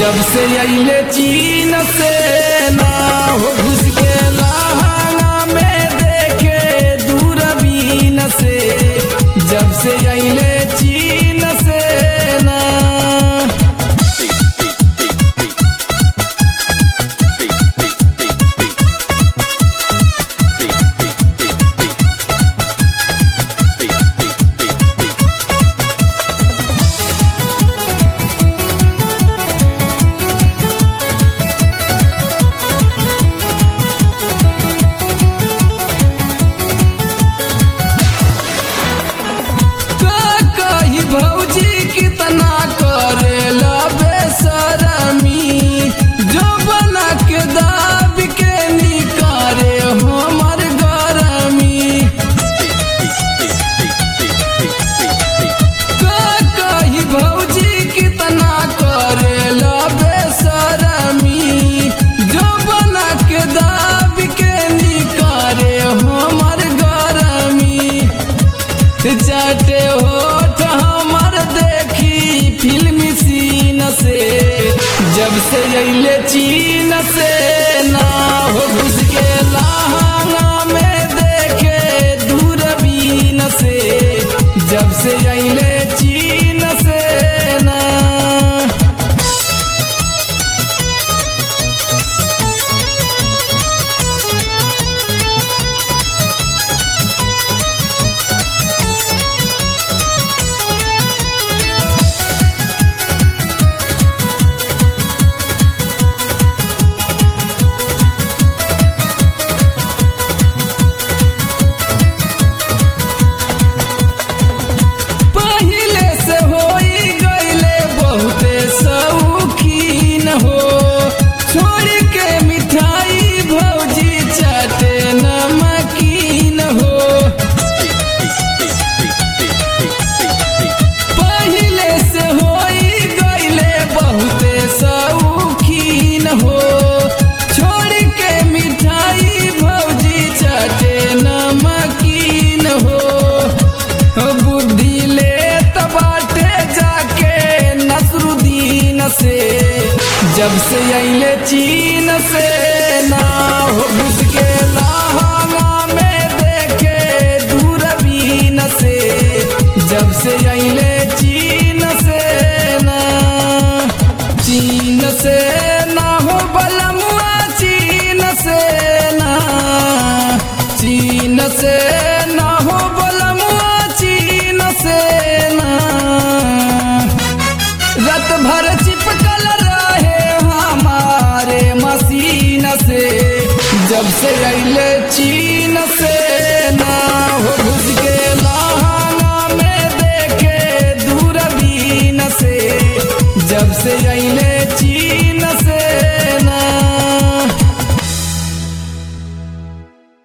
जब से अइले चीन से ना हो घुस के लहंगा में देखे दूरबीन से जब से अइले चीन से ना का कही भौजी कितना करेला बेसरमी जो बना के दाब के निकारे हमर गरमी का कही भौजी कितना करेला बेसरमी जो बना के दाब के निकारे हमर गरमी जाटे होठ हमर देखी फिल्मी सीन से जब से अइले चीन से ना हो घुस के लहंगा में देखे दूरबीन से जब से अइले चीन से ना पहिले से होई गईले बहुते शौकीन हो छोड़ के मिठाई भौजी चाटे नमकीन हो पहिले से होई गईले बहुते शौकीन हो छोड़ के मिठाई भौजी चाटे नमकीन हो बुद्धि ले बाटे जाके नसरुद्दीन से जब से अइले चीन से ना हो घुस के लहंगा में देखे दूरबीन से जब से अइले चीन से ना चीन से ना हो बलमुआ चीन से ना चीन से ना हो बलमुआ चीन से ना रत भर चिपकल रहे हमारे मसीन से जब से अइले चीन से ना हो घुस के लहंगा में देखे दूरबीन से जब से अइले चीन